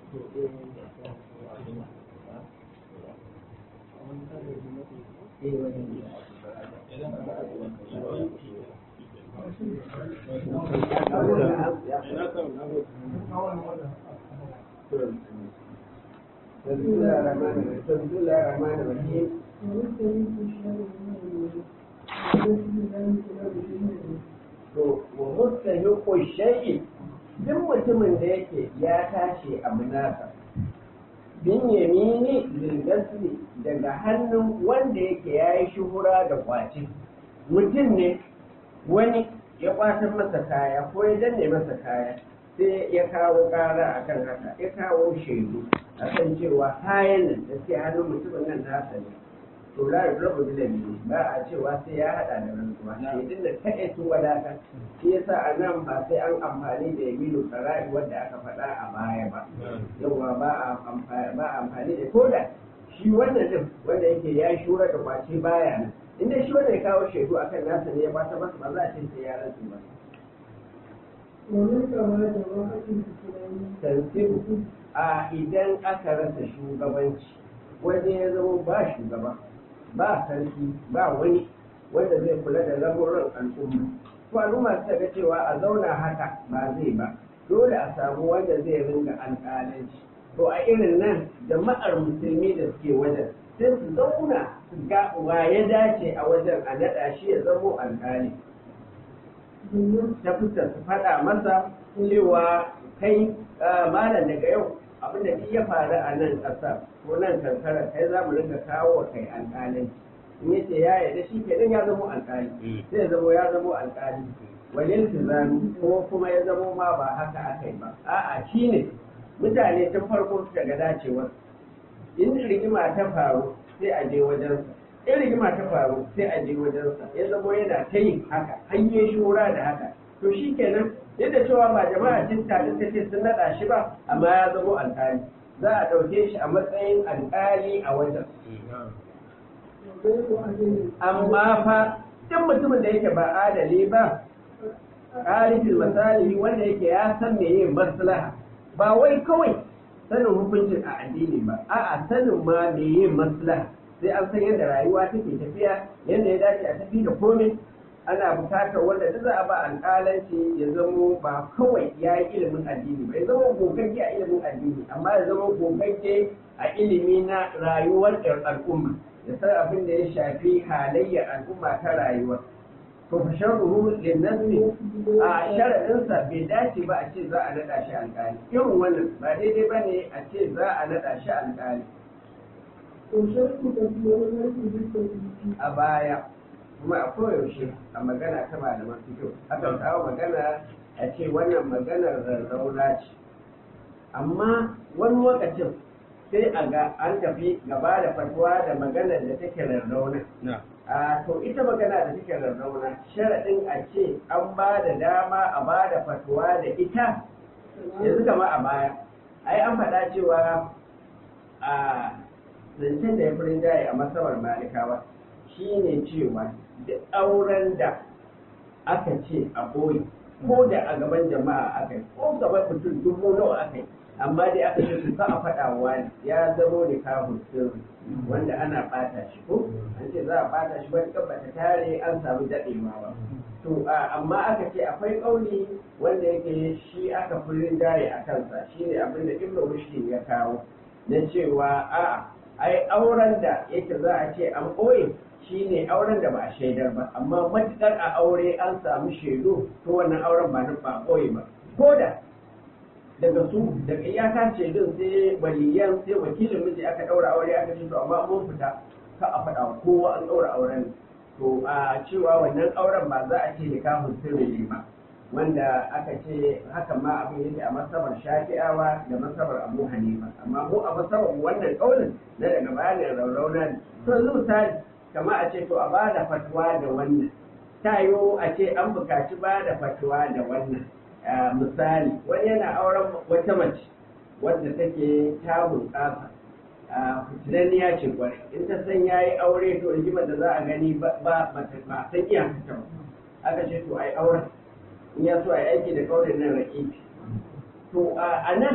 بسم الله الرحمن الرحيم to wa mustahiqu shay'in duk mutumin da yake ya tashi abu nasa bin yamini lilgasli daga hannun wanda yake ya yi shuhura da kwaci mutum ne wani ya kwatar masa kaya ko ya danne masa kaya sai ya kawo kara akan haka ya kawo shaidu akan cewa kayan nan da ke hannun mutumin nan nasa ne to la rabu da ne ba a cewa sai ya hada da rantsuwa shaidun da ta su wadatar shi yasa a nan ba sai an amfani da yaminu tsara'i wanda aka faɗa a baya ba yawa ba a amfani da koda shi wannan din wanda yake ya shura da kwace baya nan inda shi wanda ya kawo shaidu akan nasa ne ya bata masa ba za a ce sai ya rantsu ba tansibu a idan aka rasa shugabanci wanda ya zama ba shugaba ba sarki ba wani wanda zai kula da lamuran al'umma ko al'umma suka ga cewa a zauna haka ba zai ba dole a samu wanda zai ringa alƙalanci to a irin nan jama'ar musulmi da suke wajen sai su zauna su ga wa ya dace a wajen a naɗa shi ya zamo alƙali ta fuskar su faɗa masa cewa kai malam daga yau abin da ya faru a nan ƙasar ko nan kankara kai za mu rinka kawo wa kai alƙalin in ya ce ya yarda shi kenan ya zamo alƙali sai ya zamo ya zamo alƙali walil tizami ko kuma ya zamo ma ba haka aka yi ba a'a shi ne mutane tun farko suka ga dacewar in rigima ta faru sai a je wajensa in rigima ta faru sai a je wajensa ya zamo yana ta yin haka hanyar shura da haka to shi kenan yadda cewa ba jama'a cin tare ta ce sun naɗa shi ba amma ya zamo alƙali za a ɗauke shi a matsayin alƙali a wajen amma fa duk mutumin da yake ba adali ba ƙarifin misali wanda yake ya san me yin maslaha ba wai kawai sanin hukuncin a addini ba a'a sanin ma me yin maslaha sai an san yadda rayuwa take tafiya yadda ya dace a tafi da komai ana bukatar wanda duk za a ba alƙalanci ya zamo ba kawai ya yi ilimin addini ba ya zama gogagge a ilimin addini amma ya zama gogagge a ilimi na rayuwar al'umma ya san abin da ya shafi halayyar al'umma ta rayuwa to fa sharruhu linnazmi a sharadinsa bai dace ba a ce za a naɗa shi alƙali irin wannan ba daidai ba ne a ce za a naɗa shi alƙali a baya kuma a koyaushe a magana ta malaman fito akan kawo magana a ce wannan maganar rarrauna ce amma wani lokacin sai a ga an tafi gaba da fatuwa da maganar da take rarrauna a to ita magana da take rarrauna sharaɗin a ce an ba da dama a ba da fatuwa da ita yanzu kama a baya ai an faɗa cewa a zancen da ya fi rinjaye a masabar malikawa shine cewa duk auren da aka ce a boye ko da a gaban jama'a aka yi ko gaban mutum dubu nawa aka yi amma dai aka ce su ka a faɗa wa ne ya zamo da kafin sirri wanda ana ɓata shi ko an ce za a ɓata shi wani ba ta tare an samu daɗewa ba to amma aka ce akwai ƙauni wanda yake shi aka fi rinjaye a kansa shine abin da ibnu rushdi ya kawo na cewa a'a ai auren da yake za a ce an ɓoye shi ne auren da ba a shaidar ba amma matuƙar a aure an samu shaidu to wannan auren ba na ba ɓoye ba ko da daga su daga iyaka shaidun sai waliyan sai wakilin miji aka ɗaura aure aka ce to amma mun fita ka a faɗa kowa an ɗaura auren to a cewa wannan auren ba za a ce nikahun sirri ne ba wanda aka ce haka ma abin yake a masabar shafi'awa da masabar abu hanifa amma mu a masabar wannan kaulin na daga bayanin raurauna ne to yanzu misali kama a ce to a ba da fatuwa da wannan ta yiwu a ce an bukaci ba da fatuwa da wannan misali wani yana auren wata mace wadda take ta bunƙasa fitinanniya ce kwarai in ta san ya yi aure to rigimar da za a gani ba ba san iya ta ba aka ce to ai auren in ya so a yi aiki da kaurin nan raƙiƙi to a nan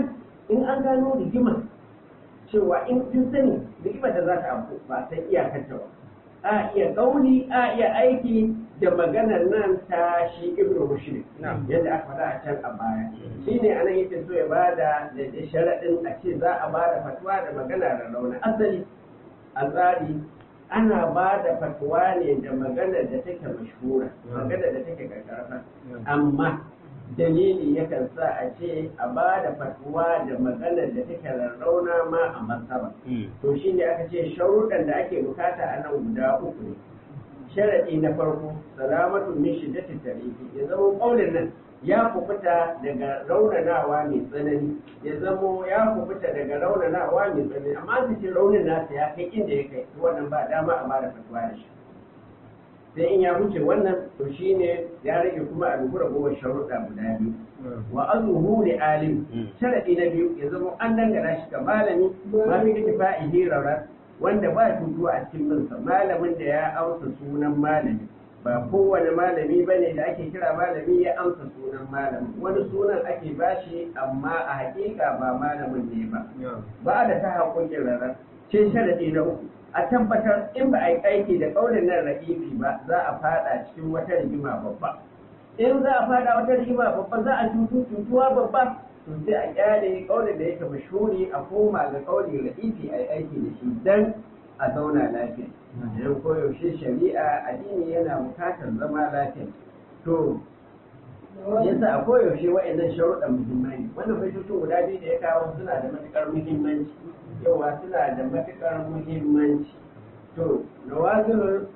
in an gano rigima cewa in kin sani rigima da za ta abu ba san iyakarta ba a iya kauli a iya aiki da maganar nan ta shi ibnu rushd yadda aka faɗa a can a baya shine anan yake so ya bada da sharaɗin a ce za a bada fatuwa da magana da rauna asali a tsari ana ba da fatuwa ne da magana da take mashhura magana da take karkarfa amma dalili yakan sa a ce a ba da fatuwa da magana da take rarrauna ma a masaba to shine aka ce sharuɗan da ake bukata a nan guda uku ne sharaɗi na farko salamatu min shiddati tarihi ya zama ƙaunin nan ya kubuta daga raunanawa mai tsanani ya zamo ya kubuta daga raunanawa mai tsanani amma su ce raunin nasa ya kai inda ya kai wannan ba dama a bada fatuwa da shi sai in ya wuce wannan to shine ya rage kuma a dubu ragowar sharuɗa guda biyu wa azuhu li alim sharadi na biyu ya zama an dangana shi ga malami ma fi ittifa'ihi rawra wanda ba tutu a cikin binsa malamin da ya amsa sunan malami ba kowane malami ba ne da ake kira malami ya amsa sunan malami wani sunan ake bashi amma a hakika ba malamin ne ba ba da ta haƙoƙin rarar ce sharadi na uku a tabbatar in ba a yi aiki da ƙaunin nan ra'ifi ba za a fada cikin wata rigima babba in za a fada wata rigima babba za a cutu cutuwa babba to sai a kyale ƙaunin da yake mashuri a koma ga ƙaunin ra'ifi a yi aiki da shi dan a zauna lafiya idan koyaushe shari'a addini yana bukatar zama lafiya to yasa a koyaushe wa'annan sharuɗan muhimmai ne wannan baitocin guda biyu da ya kawo suna da matuƙar muhimmanci yawa suna da matuƙar muhimmanci to nawazilul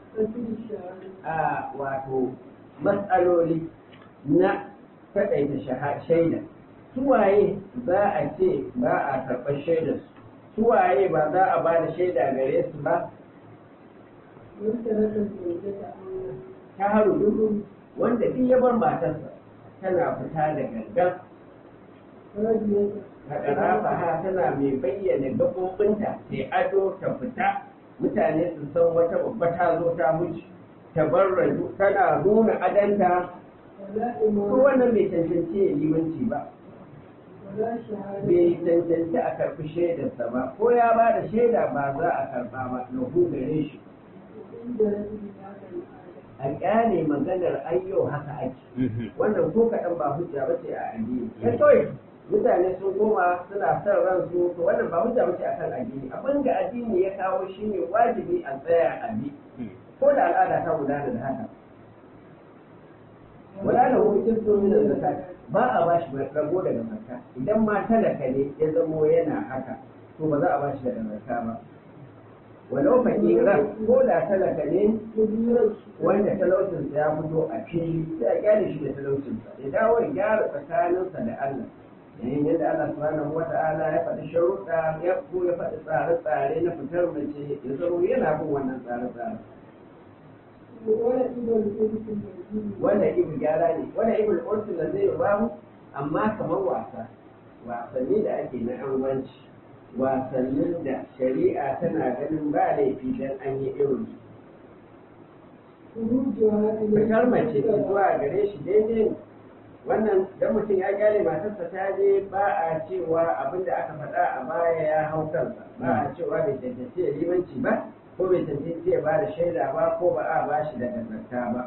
a wato matsaloli na kaɗaita shaida suwaye za a ce ba a karɓar shaidarsu suwaye ba za a ba da shaida gare su ba ta haru duhu wanda duk ya bar matarsa tana fita da gangan haɗarafa ha tana mai bayyana gaɓoɓinta sai ado ta fita mutane su san wata babba ta zo ta wuce ta bar raju tana nuna adanta ko wannan bai cancanci ya limanci ba bai cancanci a karɓi shaidarsa ba ko ya ba da shaida ba za a karɓa ba na gare shi a ƙyale maganar ayyo haka ake wannan ko kaɗan ba hujja ba ce a addini ya kawai mutane sun koma suna son ransu to wannan ba hujja ba ce a kan addini abin da addini ya kawo shine wajibi a tsaya a bi ko da al'ada ta gudana da haka wala da hukuncin sun min zakat ba a ba shi rago daga zakka idan ma talaka ne ya zamo yana haka to ba za a ba shi daga zakka ba walau fakiran ko da talaka ne wanda talaucinsa ya fito a fili sai a kyale shi da talaucinsa ya dawo ya gyara tsakaninsa da Allah yayin yadda Allah subhanahu wa ta'ala ya faɗi sharuɗa ya ko ya faɗi tsare-tsare na fitar mace ya zama yana bin wannan tsare-tsare wanda ibu gyara ne wanda ibu al'ursu da zai bamu amma kamar wasa wasanni da ake na angwanci wasannin da shari'a tana ganin ba laifi don an yi irin fitar mace zuwa gare shi daidai wannan dan mutum ya gyale matarsa ta je ba a cewa abin da aka faɗa a baya ya hau kansa ba a cewa bai cancanci ya limanci ba ko bai cancanci ya ba da shaida ba ko ba a ba shi daga zakka ba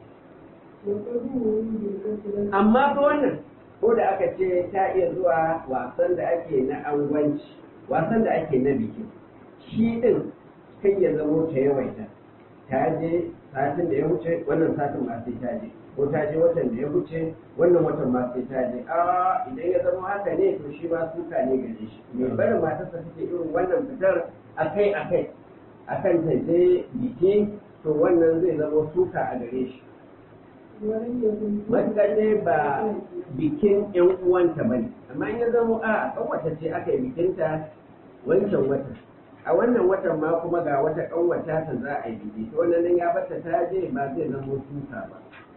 amma fa wannan ko da aka ce ta iya zuwa wasan da ake na angwanci wasan da ake na biki shi din kan ya zamo ta yawaita ta je satin da ya wuce wannan satin ma sai ta je ko ta je watan da ya wuce wannan watan ma sai ta je a idan ya zama haka ne to shi ma suka ne gare shi mai barin matarsa take irin wannan fitar akai akai akan ta je biki to wannan zai zama suka a gare shi matuƙar dai ba bikin yan uwanta bane amma in ya zama a ƙanwata ce aka yi bikinta wancan watan a wannan watan ma kuma ga wata ƙanwata ta za a yi biki to wannan ya bata ta je ba zai zama suka ba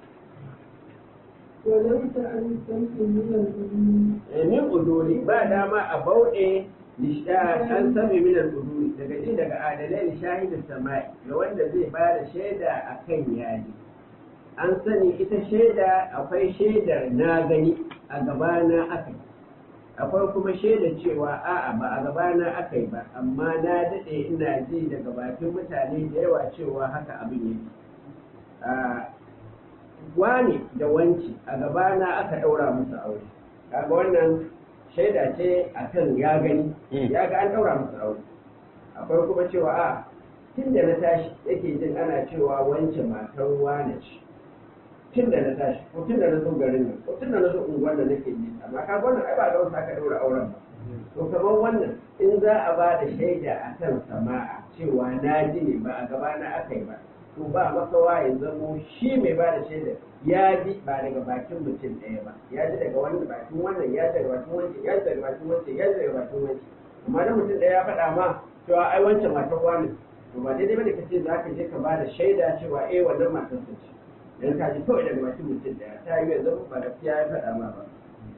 min uduri ba dama a bauɗe an sami minan uduri daga ji daga adalai da shahidin sama'i ga wanda zai ba da shaida a kan yaji an sani ita shaida akwai shaidar na gani a gabana aka akwai kuma shaida cewa a'a ba a gabana aka yi ba amma na daɗe ina ji daga bakin mutane da yawa cewa haka abin yake wani da wanci a gabana aka ɗaura musu aure kaga wannan shaida ce akan ya gani ya ga an ɗaura musu aure akwai kuma cewa a tun da na tashi yake jin ana cewa wance matar wane ce tun da na tashi ko tun da na zo garin nan ko tun da na zo unguwar da nake ji amma ka wannan ai ba ga wasu aka ɗaura auren ba to kamar wannan in za a ba da shaida akan sama'a cewa na ji ne ba a gabana aka yi ba to ba makawa ya zamo shi mai ba da shaida ya ji ba daga bakin mutum ɗaya ba ya ji daga wani bakin wannan ya ji daga bakin wancan ya ji daga bakin wancan ya ji daga bakin wancan amma da mutum ɗaya ya faɗa ma cewa ai wancan matar wani to ba daidai bane ka ce za ka je ka ba da shaida cewa eh wannan matar sa ce dan ka ji kawai daga bakin mutum ɗaya ta yi yanzu ba gaskiya ya faɗa ma ba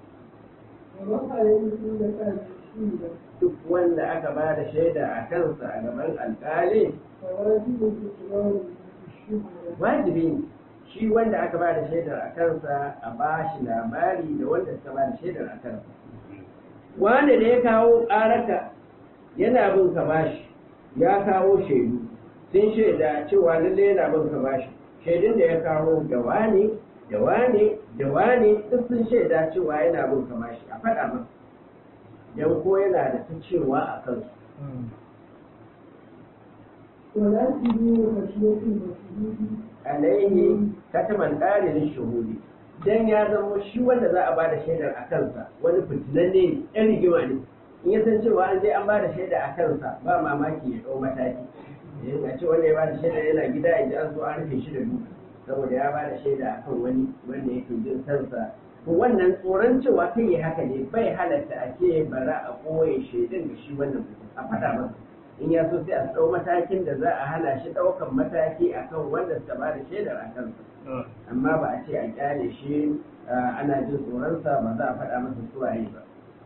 duk wanda aka ba da shaida a kansa a gaban alƙali wajibi ne shi wanda aka ba da shaidar a kansa a ba shi labari da wanda suka ba da shaidar a kansa wanda da ya kawo ƙararka yana bin ka bashi ya kawo shaidu sun shaida cewa lalle yana bin ka bashi shaidun da ya kawo da wane da wane da wane duk sun shaida cewa yana bin ka bashi a faɗa masa don ko yana da ta cewa a kansu alaihi kataman ɗalilin shuhudi dan ya zama shi wanda za a ba da shaidar a kansa wani fitinan ne ɗan rigima ne in ya san cewa an je an ba da shaida a kansa ba mamaki ya ɗau mataki a ce wanda ya ba da shaidar yana gida ya ji an zo an rufe shi da duka saboda ya ba da shaida a kan wani wanda yake jin kansa to wannan tsoron cewa kai ya haka ne bai halatta a ce bara a ɓoye shaidun da shi wannan a faɗa masa in ya so sai a ɗau matakin da za a hana shi ɗaukan mataki akan wanda suka ba da shaidar a kansa amma ba a ce a kyale shi ana jin tsoronsa ba za a faɗa masa suwaye ba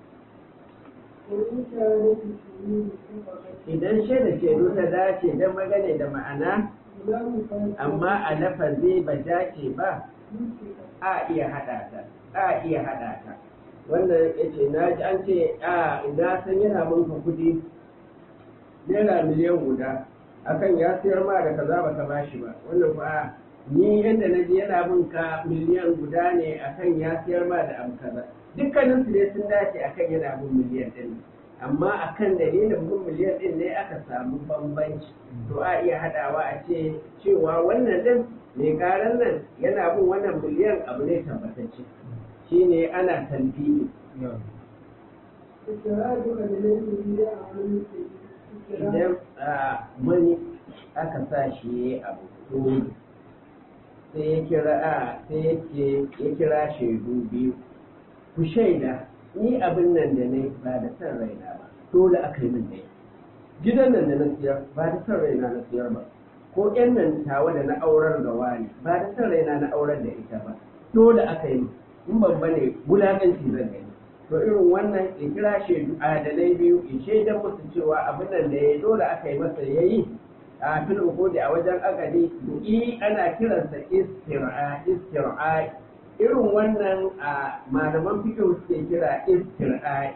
idan shaida shaidu ta dace don magane da ma'ana amma a lafazi ba dace ba a iya haɗa ta a iya haɗa ta wannan ya ce na ji an ce a na san yana munka kuɗi naira miliyan guda akan ya sayar ma da kaza baka bashi ba wannan fa ni yadda na ji yana bin ka miliyan guda ne akan ya sayar ma da abu kaza dukkanin su ne sun dace akan yana bin miliyan din amma akan dalilin bin miliyan din ne aka samu bambanci to a iya hadawa a ce cewa wannan din mai karan nan yana bin wannan miliyan abu ne tabbatacce shine ana talbiyi idan wani aka sa shi ya abu to sai ya kira a sai ya kira shaidu biyu ku shaida ni abin nan da ne ba da san raina ba dole aka yi min ne gidan nan da na siyar ba da san raina na siyar ba ko yan nan tawa da na aurar da wani ba da san raina na aurar da ita ba dole aka yi in ban bane wulakanci zan gani to irin wannan in kira shaidu adalai biyu in shaidan musu cewa abin nan da ya dole aka yi masa ya yi a fil ukudi a wajen akali i ana kiransa istir'a istir'a irin wannan a malaman fiqh suke kira istir'a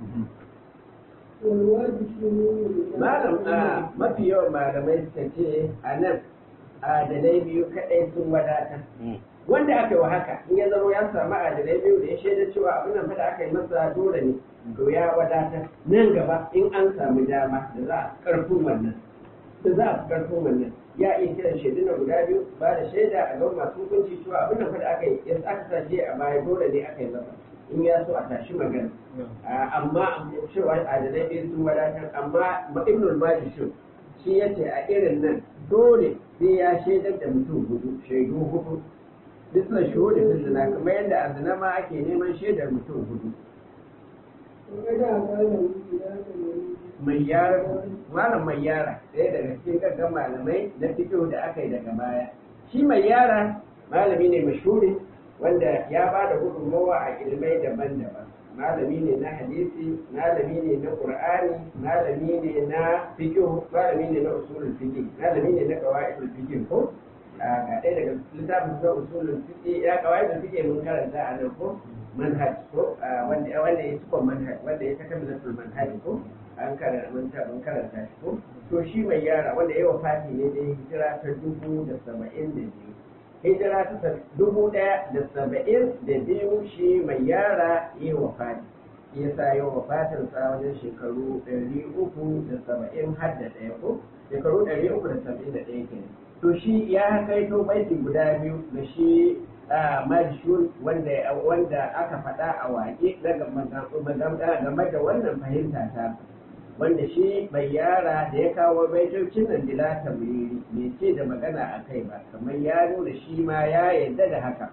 malam a mafi yawan malamai suka ce a nan adalai biyu kadai sun wadatar wanda aka yi wa haka in ya zama ya samu adalai biyu da ya shaida cewa abin nan da aka yi masa dole ne to ya wadata nan gaba in an samu dama da za a karfin wannan da za a karfin wannan ya iya kiran shaidu na guda biyu ba da shaida a gaban masu hukunci cewa abin nan da aka yi ya aka sa shi a baya dole ne aka yi masa in ya so a tashi magana amma cewa adalai biyu sun wadatar amma ibnul majishun shi ya ce a irin nan dole sai ya shaidar da mutum hudu shaidu hudu bisa shuhudi fi zina kamar yadda a zina ma ake neman shaidar mutum hudu mai yara malam mai yara ɗaya daga cikin gaggan malamai na fito da aka yi daga baya shi mai yara malami ne mashhuri wanda ya ba da gudunmawa a ilmai daban-daban malami ne na hadisi malami ne na qur'ani malami ne na fiqh malami ne na usulul fiqh malami ne na qawaidul fiqh ko ga ɗaya daga littafin na usulul fiqh ya qawaidul fiqh mun karanta a nan ko manhaj ko wanda wanda ya cikon manhaj wanda ya kaka milatul manhaj ko an karanta mun ta mun karanta shi ko to shi mai yara wanda ya wafati ne da hijira ta dubu da saba'in da biyu hijira ta dubu ɗaya da saba'in da biyu shi mai yara ya wafati ya sa yau wafatinsa wajen shekaru ɗari uku da saba'in har da ɗaya ko shekaru ɗari uku da saba'in da ɗaya kenan to shi ya kai to baiti guda biyu da shi majishun wanda wanda aka faɗa a waƙe na game da wannan fahimta ta wanda shi bai yara da ya kawo baitocin nan bila tamriri bai ce da magana a kai ba kamar ya nuna shi ma ya yarda da haka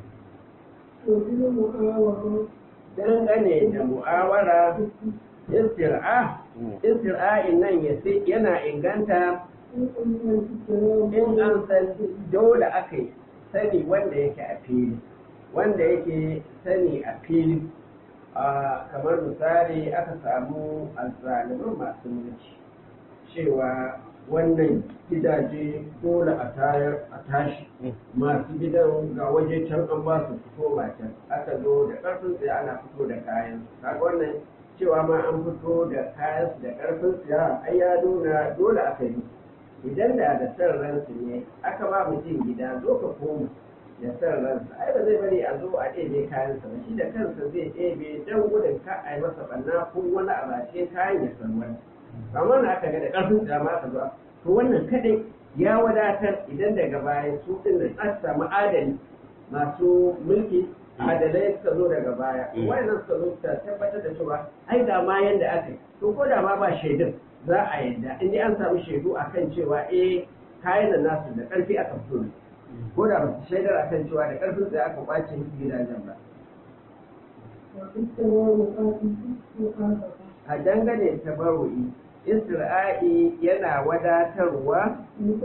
dangane da mu'awara istir'a istir'a'in nan yana inganta in an san dole aka yi sani wanda yake a fili wanda yake sani a fili kamar misali aka samu azzaliman masu mulki cewa wannan gidaje dole a tayar a tashi masu gidan ga waje can an ba su fito can aka zo da karfin tsaye ana fito da kayan kaga wannan cewa ma an fito da kayan da karfin tsaye ai ya nuna dole aka yi idan da da san ransu ne aka ba mutum gida zo ka koma da san ransa ai ba zai bari a zo a ɗebe kayansa ba shi da kansa zai ɗebe don gudun ka a yi masa ɓanna ko wani abu a cikin kayan ya san wani amma na aka ga da ƙarfin tsama aka zo to wannan kadai ya wadatar idan daga baya su ɗin da an samu adali masu mulki adalai suka zo daga baya wannan suka zo ta tabbatar da cewa ai da ma yanda aka yi to ko da ma ba shaidun za a yadda in dai an samu shaidu akan cewa eh kayan da nasu da ƙarfi aka fito ne ko da ba su shaidar akan cewa da ƙarfin sai aka kwace gidajen ba a dangane tabarru'i isra'i yana wadatarwa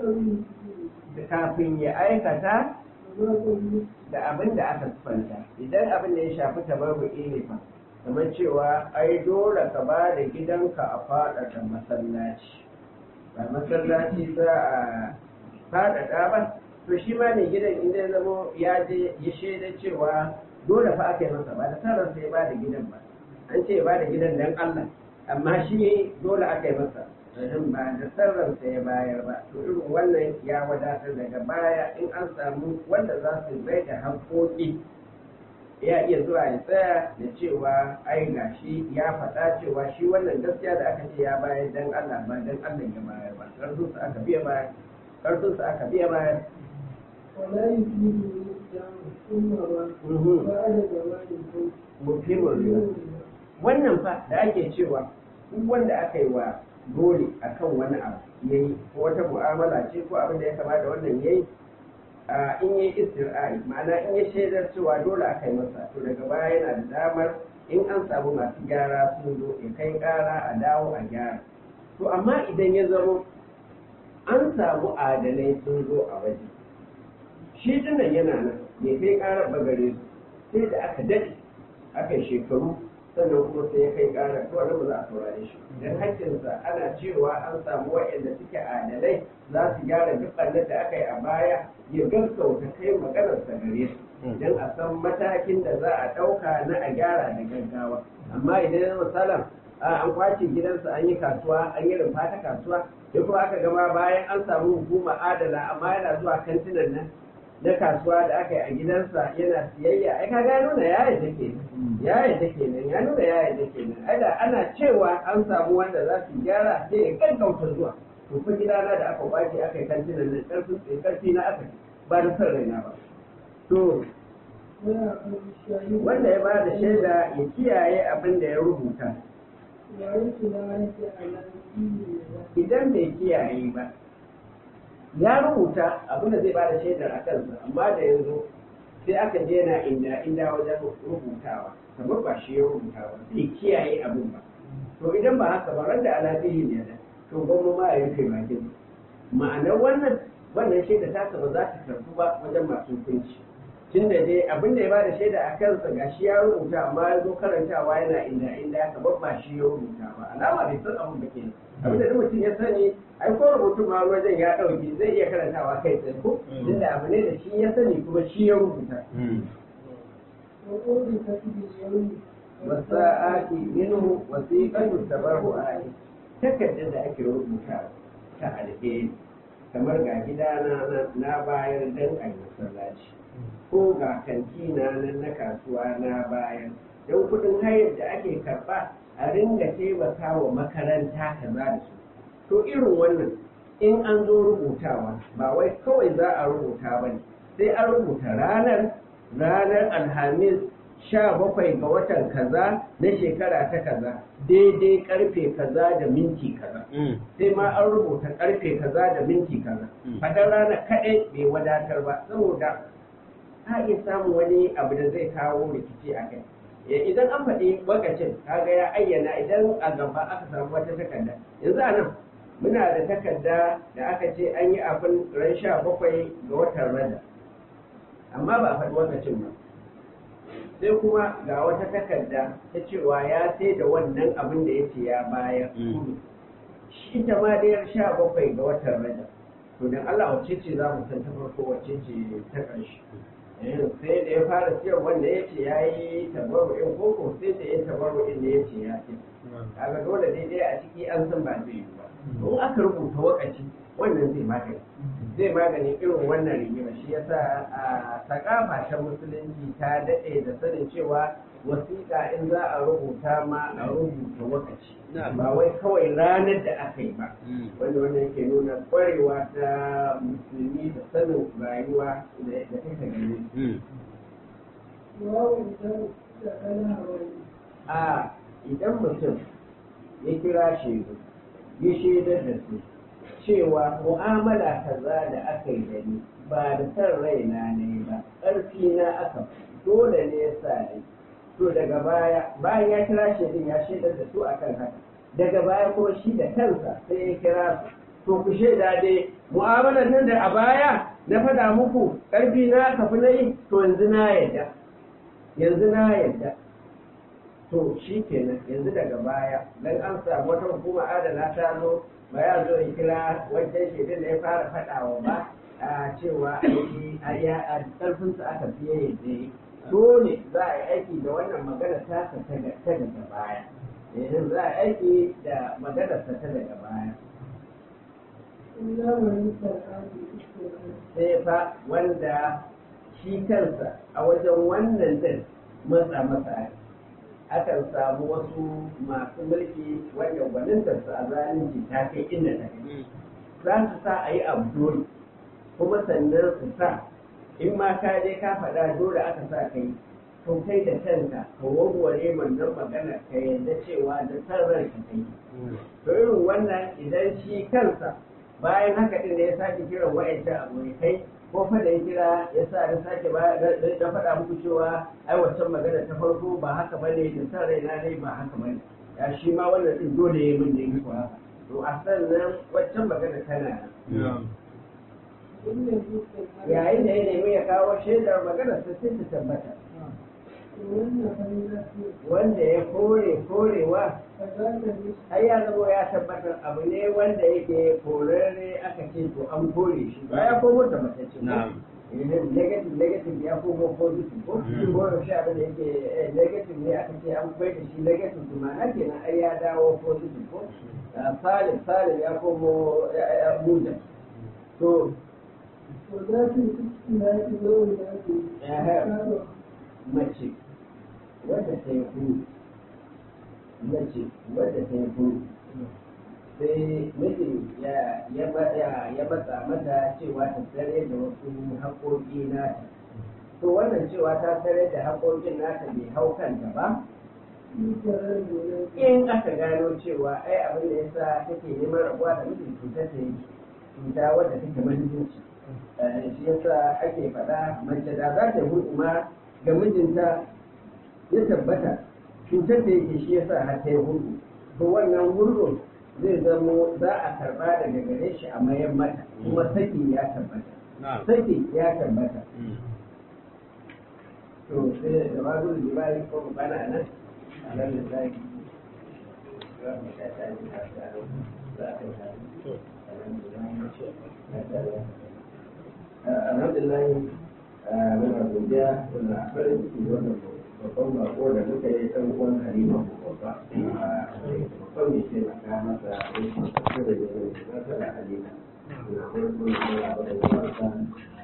da kafin ya aikata da abin da aka sufanta idan abin da ya shafi tabarru'i ne fa kamar cewa ai dole ka ba da gidanka a faɗaɗa masallaci ba masallaci za a faɗaɗa ba to shi ma ne gidan inda ya zamo ya je ya shaida cewa dole fa aka yi masa ba da sarar sai ba da gidan ba an ce ba da gidan dan Allah amma shi dole aka yi masa rashin ba da sarar sai ya bayar ba to irin wannan ya wadatar daga baya in an samu wanda za su bai da haƙoƙi ya iya zuwa ya tsaya da cewa ai ga shi ya faɗa cewa shi wannan gaskiya da aka ce ya bayar dan Allah ba dan Allah ya bayar ba ƙarfin su aka biya bayar ƙarfin su aka biya bayar ولا يفيد الإسلام ثم بعد زمان mutumin wannan fa da ake cewa duk wanda aka yi wa dole akan wani abu yayi ko wata mu'amala ce ko abin da ya kama da wannan yayi in yi istir'ai ma'ana in ya shaidar cewa dole aka yi masa to daga baya yana da damar in an samu masu gyara sun zo ya kai ƙara a dawo a gyara to amma idan ya zamo an samu adalai sun zo a waje shi dinnan yana nan ya kai ƙarar bagare su sai da aka daɗe aka yi shekaru sannan kuma sai ya kai ƙara to wani ba za a saurare shi dan hakkinsa ana cewa an samu waɗanda suke adalai za su gyara duk ɓannar da aka yi a baya ya gaskauta kai maganarsa gare su don a san matakin da za a ɗauka na a gyara da gaggawa amma idan misalan an kwace gidansa an yi kasuwa an yi rumfa ta kasuwa ya kuma aka gama bayan an samu hukuma adala amma yana zuwa kantinan nan na kasuwa da aka yi a gidansa yana siyayya ai ka ga nuna ya yadda ke ya yadda ke nan ya nuna ya yadda ke nan ai da ana cewa an samu wanda za su gyara sai ya gaggauta zuwa to fa gidana da aka kwace aka yi kantinan nan karfin tsaye karfi na aka ba da son raina ba to wanda ya ba da shaida ya kiyaye abin da ya rubuta idan bai kiyaye ba ya rubuta abin da zai bada shaidar a kansa amma da yanzu sai aka je na inda inda wajen rubutawa kamar ba shi ya rubuta ba sai kiyaye abin ba to idan ba haka ba randa alafihi ne da to gwamma ma ya rufe bakin ma'anar wannan wannan shaida ta ba za ta karbu ba wajen masu hukunci tun da dai abin da ya bada shaida a kansa ga shi ya rubuta amma ya zo karantawa yana inda inda kamar ba shi ya rubuta ba alama bai san abin ba kenan abin da mutum ya sani ai ko rubutu ma wajen ya ɗauki zai iya karantawa kai tsaye ko inda abu ne da shi ya sani kuma shi ya rubuta وقول كتب اليوم wasa'ati minhu wasiqatu tabarru'ati takardar da ake rubuta ta alheri kamar ga gidana na- na bayar dan a yi masallaci ko ga kantina nan na kasuwa na bayar don kudin hayar da ake karba a ringa taimaka wa makaranta kaza da su to irin wannan in an zo rubutawa ba wai kawai za a rubuta ba ne sai an rubuta ranar ranar alhamis sha bakwai ga watan kaza na shekara ta kaza daidai karfe kaza da minti kaza sai ma an rubuta karfe kaza da minti kaza Mm. fadar rana kaɗai bai wadatar ba saboda a iya samun wani abu da zai kawo rikici a kai Ya, idan an faɗi wakacin kaga ya ayyana idan a gaba aka samu wata takarda yanzu a nan muna da takarda da aka ce an yi abin ran sha bakwai ga watan rada amma ba a faɗi wakacin ba sai kuma ga wata takarda ta cewa ya sai da wannan abin da ya ce ya bayar Mm. shi ta ma dai sha bakwai ga watan rajab to dan Allah wacce ce za mu san ta farko wacce ce ta ƙarshe Eh, sai da ya fara siyar wanda ya ce ya yi tabarru'in koko sai da ya tabarru'in da ya ce ya ce kaga dole daidai a ciki an san ba zai yi ba in aka rubuta wakaci wannan zai magani zai magani irin wannan rigima shi yasa a sakafa ta musulunci ta daɗe da sanin cewa wasiƙa in za a rubuta ma a rubuta wakaci Na'am. ba wai kawai ranar da aka yi ba wanda wannan yake nuna ƙwarewa ta musulmi da sanin rayuwa da da take gani وواو إذا دخل هوائي a idan mutum ya kira shaidu ya shaidar da su cewa mu'amala kaza da aka yi da ni ba da san raina ne ba ƙarfi na aka dole ne ya sa ni to daga baya bayan ya kira shaidun ya shaidar da su akan haka daga baya kuma shi da kansa sai ya kira su to ku shaida dai mu'amalar nan da a baya na faɗa muku ƙarfi na aka fi na yi to yanzu na yadda yanzu na yadda to shi kenan yanzu daga baya dan an samu wata hukuma adana ta zo ba ya zo ya kira wancan shaidun da ya fara faɗawa ba a cewa aiki a ya a ƙarfinsa aka fiye yadda ya yi. dole za a yi aiki da wannan magana ta ta daga ta daga baya yanzu za a yi aiki da magana ta ta daga baya إلا من استرعى بالاسترعاء sai fa wanda shi kansa a wajen wannan din matsa masa ake akan samu wasu masu mulki wanda gwanintarsu a zalunci ta kai inda ta kai za su sa a yi abu dole kuma sannan su sa in ma ka je ka faɗa dole aka sa kai to kai da kanka ka warware wannan magana ka yarda cewa da san ranka kai to irin wannan idan shi kansa bayan haka din da ya sake kiran wa'ancan abokai ko fa da ya kira ya sa ya sake ba da faɗa muku cewa ai wancan magana ta farko ba haka bane da san raina ne ba haka bane ya shi ma wannan din dole ya min da yi haka to a sannan waccan magana tana nan إن الاسترعاء yayin da ya nemi ya kawo shaidar magana sai ta tabbata وأن فإذا wanda ya kore korewa فذاك الاسترعاء ai ya zama ya tabbatar abu ne wanda yake korarre aka ce to an kore shi ba ya komo da matacce ko Na'am. idan negative negative ya komo positive ko Mm. ko yaushe abin da yake eh, negative ne aka ce an bai da shi negative to ma'ana kenan ai ya dawo positive ko Ah, salim salim ya komo ya ya muja to وذاك الاسترعاء لو ذاك Ehe. mace wadda ta yi kuru mace wadda ta yi kuru sai mijin ya ya ba- ya ya matsa mata cewa ta tsare da wasu haƙoƙi nata to wannan cewa ta tsare da haƙoƙin nata bai hau kanta ba in aka gano cewa ai abin da yasa take neman rabuwa da mijin cuta ta yi cuta wadda take mahimmanci Eh, shi yasa ake faɗa mace da za ta hudu ma ga mijinta ya tabbata cutar da yake shi yasa har ta yi hudu to wannan hurɗun zai zamo za a karɓa daga gare shi a mayan mata kuma saki ya tabbata Na'am. saki ya tabbata to sai da ba zuwa jibali ko mu bana a nan a nan da zai za mu sha ta yi ta tsaro za a kai ta alhamdulillah muna godiya muna farin ciki da wannan babban bako da muka yi ɗan uwan halima ko babba babban mai taimaka masa a yankin kusa da yankin kusa da halima na farko da ya ba da